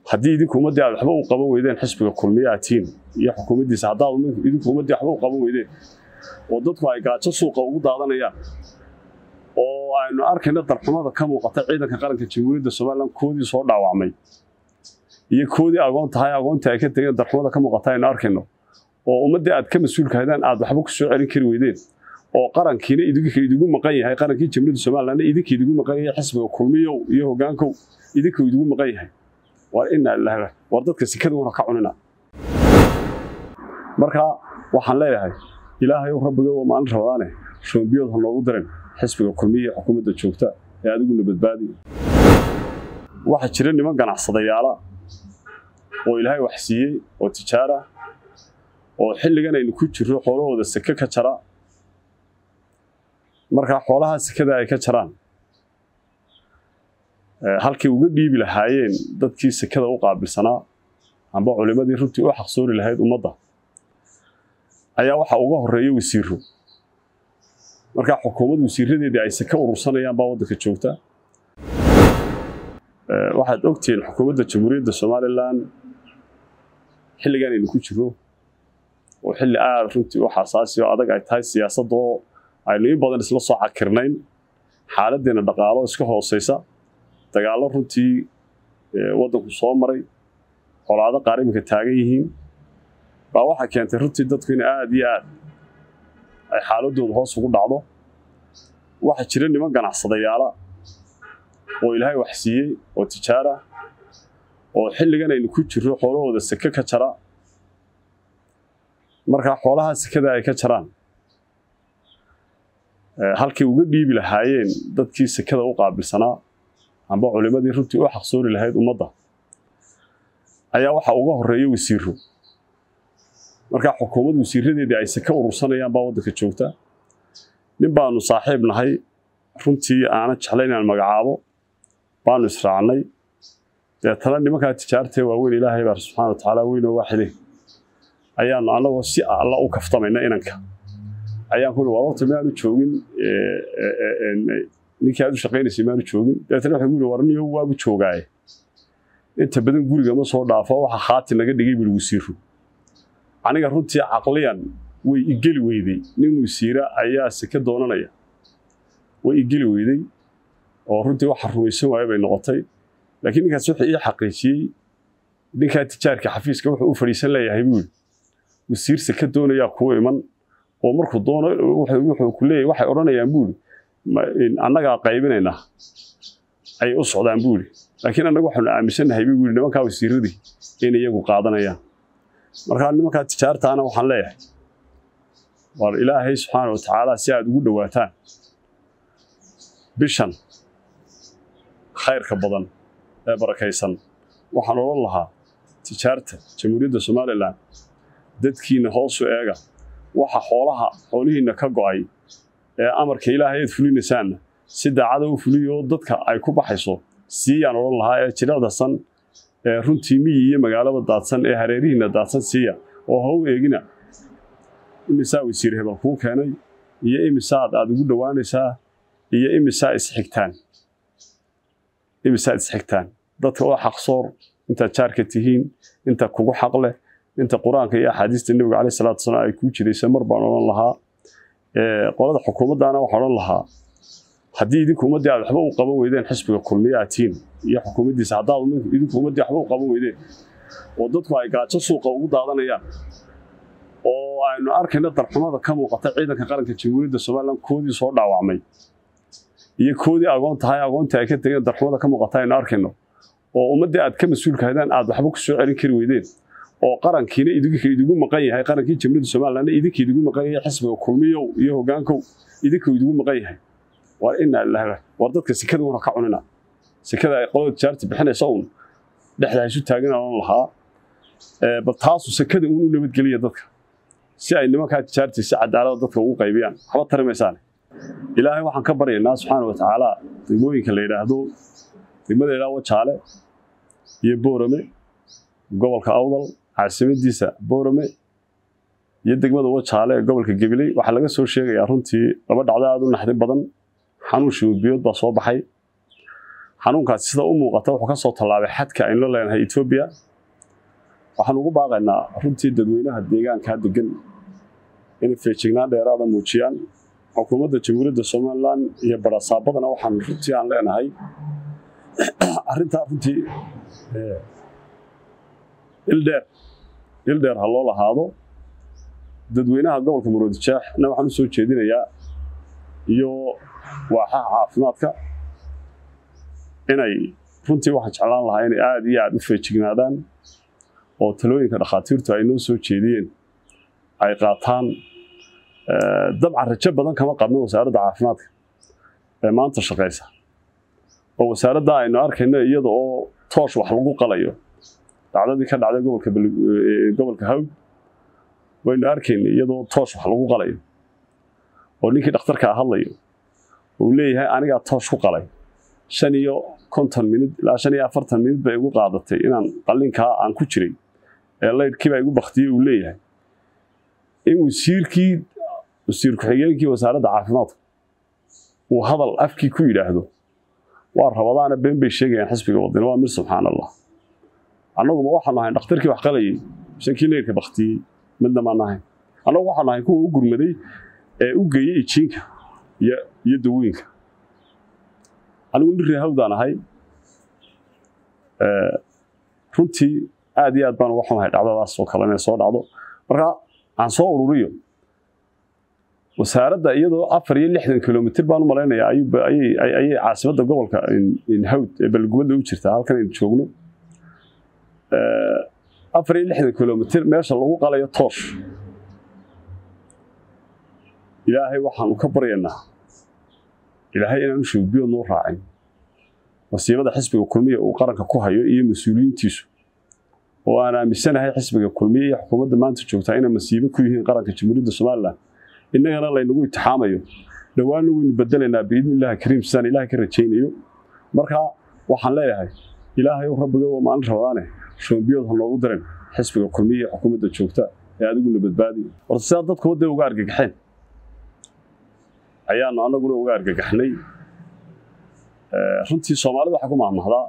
haddii idinku ummaddii aad waxba u qaban weydeen xisbiga kulmiye aad tihiin iyo xukuumaddiisa haddaad idinku ummaddii waxba u qaban weydeen oo dadku ay gaajo suuqa ugu daadanayaan oo aynu arkayna darxumada ka muuqata ciidanka qaranka jamhuuriyadda somalilan koodii soo dhaawacmay iyo koodii agoon tahay agoontii ay ka tegeen darxumada ka muuqata aynu arkayno oo ummaddii aad ka mas-uulka haydaan aad waxba ku soo celin kari weydeen oo qarankiina idinka idigu maqan yahay qarankii jamhuuriyadda somalilanna idinka idigu maqan yahay xisbiga kulmiyow iyo hoggaankow idinka idigu maqan yahay war inaa ilaha war dadka sikada una ka cunina marka waxaan leeyahay ilaahay rabbiga waa maalin rabadaane shoombiyood ha noogu darin xisbiga kulmiya ee xukuumadda joogta ee adiguna badbaadiyo waxaa jira niman ganacsadayaala oo ilaahay wax siiyey oo tijaara oo xilligan aynu ku jirro xoolahooda seke ka jara markaa xoolaha sekada ay ka jaraan halkay uga dhiibi lahaayeen dadkii sekada u qaabilsanaa amba culimmadii runtii u xaqsoori lahayd ummadda ayaa waxa uga horeeya wasiiro markaa xukuumad wasiiradeedii ay seke urursanayaan baa waddanka joogta waxaad ogtihiin xukuumadda jamhuuriyadda somalilan xilligan aynu ku jiro oo xilli aad runtii u xasaasi oo adag ay tahay siyaasadoo aynu in badan isla soo cakirnayn xaaladdeena dhaqaalo iska hooseysa dagaallo runtii waddanku soo maray colaado qaar iminka taagan yihiin baa waxaa keentay runtii dadku in aad iyo aad ay xaaladooda hoos ugu dhacdo waxaa jira niman ganacsadayaala oo ilaahay wax siiyey oo tijaara oo xilligan aynu ku jirro xoolahooda seke ka jara markaa xoolaha sekada ay ka jaraan halkay uga dhiibi lahaayeen dadkii sekada u qaabilsanaa amba culimmadii runtii u xaqsoori lahayd ummadda ayaa waxa uga horeeya wasiiro markaa xukuumad wasiiradeedii ay seke urursanayaan baa waddanka joogta nin baanu saaxiib nahay runtii aana jeclay inaan magacaabo baanu israacnay deetana nimankaa tijaartee waaweyn ilaahay baa subxana wa tacaala weynoo waaxide ayaanu annagoo si alla u kaftamayna inanka ayaan ku war horta maanu joogin ninkii aad u shaqaynaysay maanu joogin deetana waxay guuri war niyo waabu joogaaye inta badan guriga ma soo dhaafo waxa khaati naga dhigay buri wasiiru aniga runtii caqliyan way igeli weyday nin wasiira ayaa seke doonanaya way igeli weyday oo runtii waxa rumaysan waaya bay noqotay laakiin ninkaas wuxuu ii xaqiijiyey ninkaa tijaarka xafiiska wuxuu u fadhiisan leeyahay buuri wasiir seke doonayaa kuu iman oo markuu doono wuxuu ku leeyahay waxay odhanayaan buuri annagaa qaybinaynaa ayay u socdaan buuri laakiin annaga waxaanu aaminsannahay buu yidhi nimankaa wasiiradii in iyagu qaadanayaan markaa nimankaa tijaartaana waxaan leeyahay war ilaahay subxaana wa tacaala si aad ugu dhowaataan bishan khayrka badan ee barakaysan waxaan odhan lahaa tijaarta jamhuuriyadda somalilan dadkiina hoosu eega waxa xoolaha xoolihiinna ka go'ay ee amarka ilaahay aad fulinaysaanna si daacada u fuliyo dadka ay ku baxayso siiyaan odhan lahaa ee jilicdasan ee runtii miyi iyo magaalada daadsan ee hareerihiinna daadsan siiya oo ha u eegina imisaa wasiir hebel kuu keenay iyo imisaad aad ugu dhowaanaysaa iyo imisaa isxigtaan imisaa isxigtaan dadka oo xaqsoor intaad jaarka tihiin inta kugu xaq leh inta qur-aanka iyo axaadiista nebiga caleyh salaatu wasalaam ay kuu jiraysa mar baan odhan lahaa qolada xukuumaddaana waxaan odhan lahaa haddii idinku ummaddii aad waxba u qaban weydeen xisbiga kulmiye aad tihiin iyo xukuumaddiisa haddaad idinku ummaddii waxba u qaban weydeen oo dadku ay gaajo suuqa ugu daadanayaan oo aynu arkayna darxumada ka muuqata ciidanka qaranka jamhuuriyadda somalilan koodii soo dhaawacmay iyo koodii agoon tahay agoontii ay ka tegeen darxumada ka muuqata aynu arkayno oo ummaddii aad ka mas-uulka haydaan aad waxba ku soo celin kari weydeen oo qarankiina idinka idigu maqan yahay qarankii jamhuuriyadda somalilanna idinka idigu maqan yahay xisbiga kulmiyow iyo hoggaankow idinka idigu maqan yahay war inaa ilaha war dadka sekada una ka cunina sekada ay qolada tijaarta bixinaysa uun dhexda isu taagin aan lahaa bal taasu sekada uun u nabadgeliya dadka si ay nimankaa tijaartii si cadaalada dadka ugu qaybiyaan waxba tari maysaane ilaahay waxaan ka baryaynaa subxaana wa tacaala degmooyinka la yidhaahdo degmada yidhaha wajaale iyo boorame gobolka awdal caasimadiisa boorame iyo degmada wajaale ee gobolka gabiley waxaa laga soo sheegayaa runtii laba dhacdo aada u naxdin badan xanuun shiwbiyood baa soo baxay xanuunkaasi sida u muuqata wuxuu ka soo tallaabay xadka aynu la leenahay etoobiya waxaan ugu baaqaynaa runtii dadweynaha deegaankaa degan inay feejignaan dheeraada muujiyaan xukuumadda jamhuuriyadda somalilan iyo barasaabadana waxaan runtii aan leenahay arrintaa runtii ildheer ildheer ha loo lahaado dadweynaha gobolka muruudijaaxna waxaan u soo jeedinayaa iyo waaxaha caafimaadka inay runtii waxaan jeclaan lahaa inay aada iyo aada u feejignaadaan oo talooyinka dhakhaatiirtu ay noo soo jeediyeen ay qaataan dabcan rajo badan kama qabno wasaaradda caafimaadka ee maanta shaqaysa oo wasaaradda aynu arkayno iyada oo toosh wax lagu qalayo dhacdadii ka dhacday gobolka gobolka hawd waynu arkayna iyadoo toosh wax lagu qalayo oo ninkii dhakhtarkaa hadlayo uu leeyahay anigaa toosh ku qalay shan iyo konton minid ilaa shan iyo afartan minid bay igu qaadatay inaan qallinkaa aan ku jiray ee laydhkiibaa igu baktiyey uu leeyahay in wasiirkii wasiir ku-xigeenkii wasaaradda caafimaadka uu hadal afkii ku yidhaahdo waa rabadaana been bay sheegayaan xisbiga wadani waa mir subxaan allah annaguma waxaanu ahayn dhakhtarkii wax qalayay mise kii leyrka baktiyey midna maan ahayn annagu waxaanu ahayn kuwa u gurmaday ee u geeyey ijiinka iyo dawooyinka anigu nin reehawdaan ahay runtii aad iyo aad baan uga xumahay dhacdadaas oo kale inay soo dhacdo marka aan soo ururiyo wasaaradda iyadoo afar iyo lixdan kilomitr baan u malaynayaa ayay caasimadda gobolka hawd ee balgubadda u jirtaa halkan aynu joogno afar iyo lixdan kilomitr meesha lagu qalayo toosh ilaahay waxaanu ka baryaynaa ilaahay inaanu shawbiyo noo raacin masiibada xisbiga kulmiya uu qaranka ku hayo iyo mas-uuliyiintiisu oo aan aaminsanahay xisbiga kulmiya iyo xukuumadda maanta joogtaa inay masiibo ku yihiin qaranka jamhuuriyadda somalilan innagana laynagu itixaamayo dhowaanna waynu bedelaynaa biidni illaahi kariim sidaan ilaahay ka rajaynayo marka waxaan leeyahay ilaahay rabbiga waa maalin rabadaane shawbiyood ha noogu darin xisbiga kulmiya iyo xukuumadda joogta ee adiguna badbaadi horta sidaa dadku wadday uga argagaxeen ayaanu annaguna uga argagaxnay runtii soomaalida waxaa ku mahmahdaa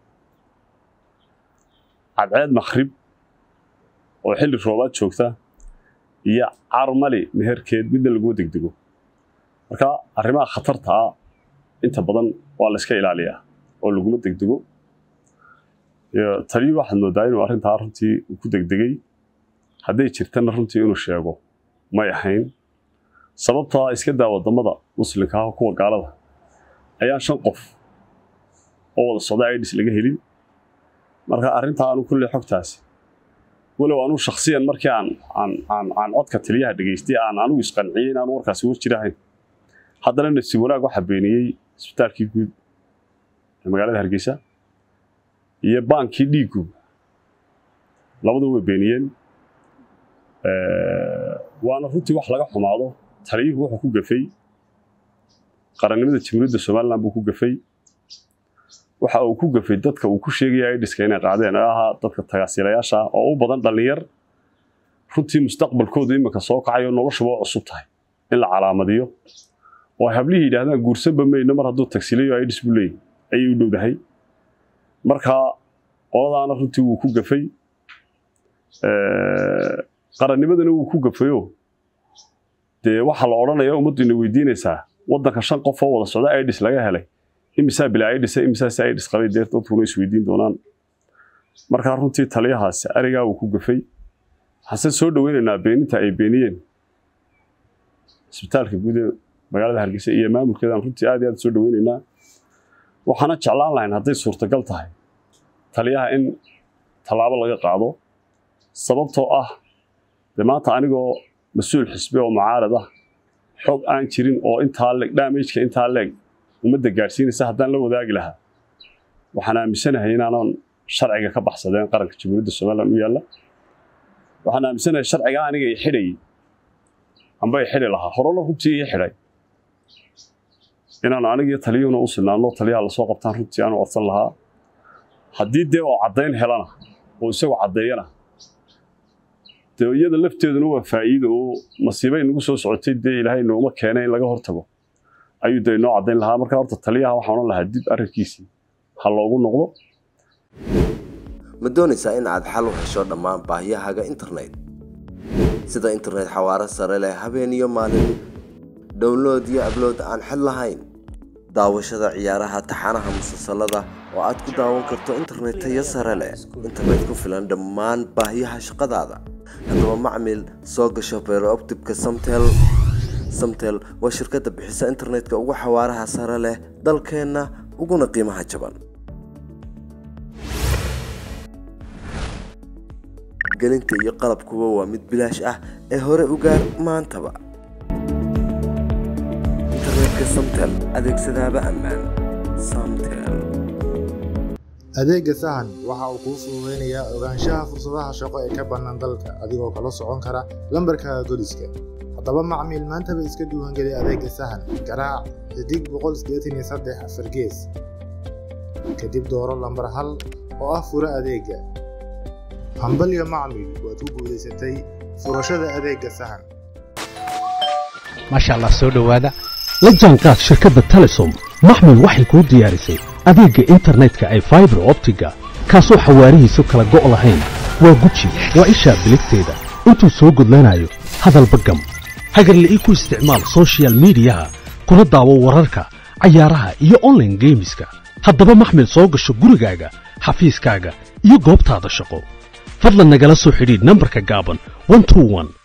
cadceed makhrib oo xilli roobaad joogta iyo carmali meherkeed midna laguma degdego marka arrimaha khatarta ah inta badan waa la iska ilaaliyaa oo laguma degdego taliyu waxaad moodaa inuu arrintaa runtii uu ku degdegay hadday jirtana runtii inuu sheego may ahayn sababtaa iska daa wadamada muslimka ah kuwa gaalada ayaan shan qof oo wada socda idis laga helin marka arrintaa anu kulle xogtaasi walow anuu shaksiyan markii aan aan aan aan codka taliyaha dhegaystay aan anugu isqanciyey in aanu warkaasi war jirahayn haddana nasiib wanaag waxaa beeniyey isbitaalkii guud ee magaalada hargeysa iyo baankii dhiiggu labadu way beeniyeen waana runtii wax laga xumaado taliyuhu wuxuu ku gafay qarannimada jamhuuriyadda somalilan buu ku gafay waxa uu ku gafay dadka uu ku sheegaya idiska inay qaadeen ee ahaa dadka tagaasiilayaasha ah oo u badan dhallinyar runtii mustaqbalkoodu iminka soo kacayo noloshuba u cusub tahay in la calaamadiyo oo ay hablihii yidhaahdaan guursanba mayno mar hadduu tagsiilayo idis buu leeyahy ayay u dhowdahay marka qoladaana runtii wuu ku gafay qarannimadana wuu ku gafayo dee waxaa la odhanaya ummaddu ina weydiinaysaa waddanka shan qof oo wada socda idis laga helay imisaa bilaa idis imisaas idis qabay dee dadkuna isweydiin doonaan markaa runtii taliyahaasi arigaa wuu ku gafay waxaanse soo dhoweynaynaa beeninta ay beeniyeen isbitaalka guud ee magaalada hargeysa iyo maamulkeedaan runtii aad iyo aad soo dhoweynaynaa waxaana jeclaan lahayn hadday suurtagal tahay taliyaha in tallaabo laga qaado sababtoo ah dee maanta anigoo mas-uul xisbi oo mucaarad ah xog aan jirin oo intaa leeg damageka intaa leeg ummadda gaadhsiinaysa haddaan la wadaagi lahaa waxaan aaminsanahay inaanan sharciga ka baxsadeen qaranka jamhuuriyadda somalilan u yaalla waxaan aaminsanahay sharciga aniga i xidhayay amba i xidhi lahaa horena runtii ii xidhay inaanu anigiyo taliyuhuna u sinaano taliyaha lasoo qabtaan runtii aanu codsan lahaa haddii dee oo caddayn helana oo isagoo caddeeyana dee iyada lafteeduna waa faa'iido oo masiibay nagu soo socotay dee ilaahay nooma keenay in laga hortago ayuu dee inoo caddayn lahaa marka horta taliyaha waxaan odhan lahaa dib arrinkiisii ha loogu noqdo ma doonaysaa in aad xal u hesho dhammaan baahiyahaaga internet sida internet xawaaro sare leh habeen iyo maalin download iyo ablood aan xid lahayn daawashada ciyaaraha taxanaha musalsalada oo aad ku daawan karto internet tayo sare leh internet ku filan dhammaan baahiyaha shaqadaada haddaba macmil soo gasho beerooptibka samtel samtel waa shirkadda bixisa internetka ugu xawaaraha sare leh dalkeenna uguna qiimaha jaban gelinta iyo qalabkuba waa mid bilaash ah ee hore u gaar maantaba internetka samtel adeegsadaaba ammaan samtel adeegga sahan waxa uu kuu fududaynayaa ogaanshaha fursadaha shaqo ee ka bannaan dalka adigoo kala socon kara lambarkaaga goliska haddaba macmiil maantaba iska duwangeli adeegga sahan garaac xidig boqol sideetan iyo saddex afar gees kadib dooro lambar hal oo ah fura adeegga hambalyo macmiil waad ku guulaysatay furashada adeegga sahan maasha allah soo dhowaada la jaanqaad shirkadda telesom maxmil waxay kuu diyaarisay adeegga internetka ay faibar optiga kaasoo xawaarihiisu kala go' lahayn waa guji waa ishaa biligteeda intuu soo gudlanayo hadalba gam hagarle ii ku isticmaal sochial midiyaha kuna daawo wararka cayaaraha iyo onlaine geemiska haddaba maxmil soo gasho gurigaaga xafiiskaaga iyo goobtaada shaqo fadlan nagala soo xidhiidh nambarka gaaban